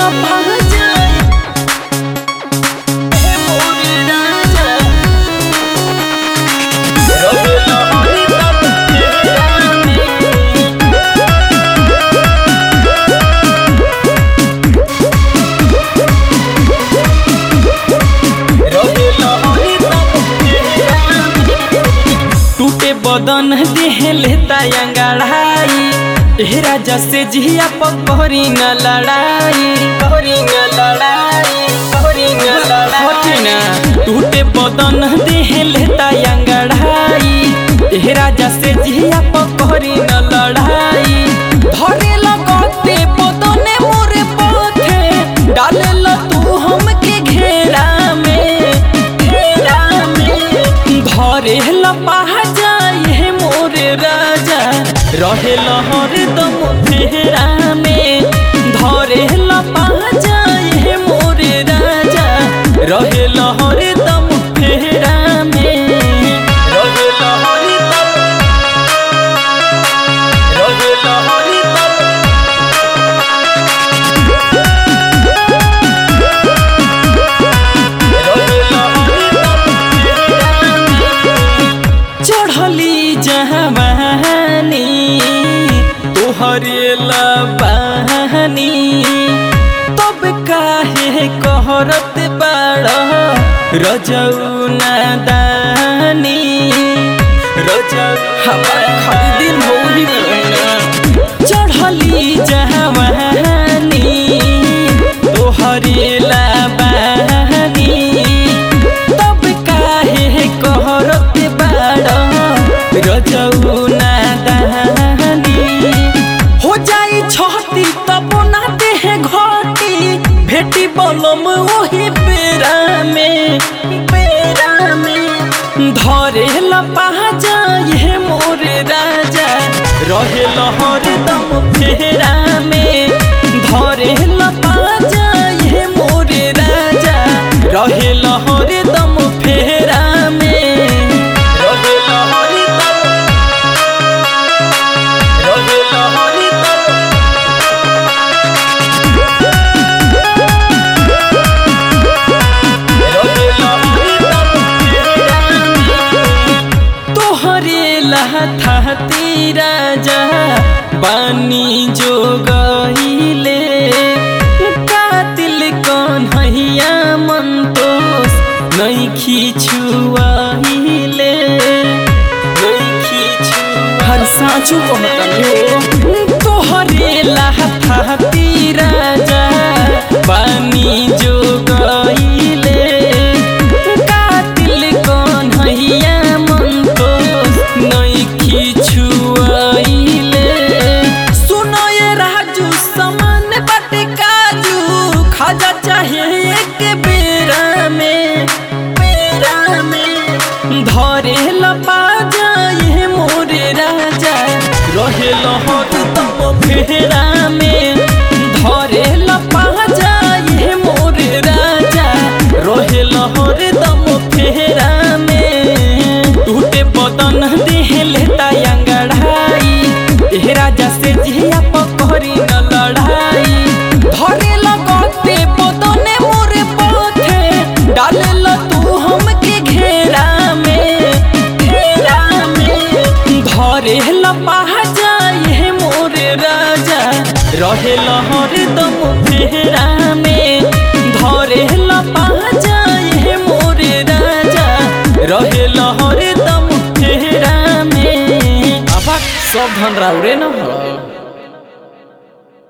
लपहजाए हे मोर राजा रहेला हरदम फेरा में रहेला हरदम फेरा में टूटे बदन देह लेता अंगड़ाई ए राजा से जिया पकड़ी न लड़ाई पकड़ी न लड़ाई पकड़ी न लड़ाई ना टूटे बदन देह लेता अंगड़ाई ए राजा से जिया पकड़ी न लड़ाई धरे लगते बदने मोरे पथे डाले ल तू हमके घेरा में घेरा में घरे लपा जाए मोरे राजा रहे हरदम फेरा में धरे लपा जाए मोरे राजा रहे हरदम फेरा में रहे हरदम रहे हरदम चढ़ली जहवानी तोहरे लबानी तब काहे कहरत बाड़ रजऊ नादानी रजऊ हमार खाली दिन होली चढ़ली जहवानी तोहरे लबानी तब काहे कहरत बाड़ रजऊ नादानी हो जाई छहती तब ना देह घटी भेटी बलम ओही बेरा में बेरा में धरे लपा जाए मोरे राजा रहे हरदम फेरा में धरे लपा जाए मोरे राजा रहे हरदम फेरा में रहे हरदम रहे हरदम तोहरे लहथाती राजा बानी जो गईले कातिल कन्हैया मन तोस नहीं खिछुआहिले नहीं खिछु हर साँचो कहतनी तोहरे लहथाती राजा बानी जो गईले कातिल कन्हैया मन तो नहीं खिछुआइले सुनो ये राजू समान बाटे काजू खाजा चाहे एक बेरा में बेरा में धरे लपा जाए मोरे राजा रहे हरदम फेरा में धरे लपा जाए मोरे राजा रहे हरदम फेरा में टूटे बदन देह लेता अंगड़ाई ए राजा से जिया पकड़ी न लड़ाई धरे लगते बदने मोरे पथे डाले ल तू हमके घेरा में घेरा में धरे लपा जाए मोरे राजा रहे हरदम फेरा में धरे लपा जाए मोरे राजा रहे हरदम फेरा में अब सब धन राउरे न हो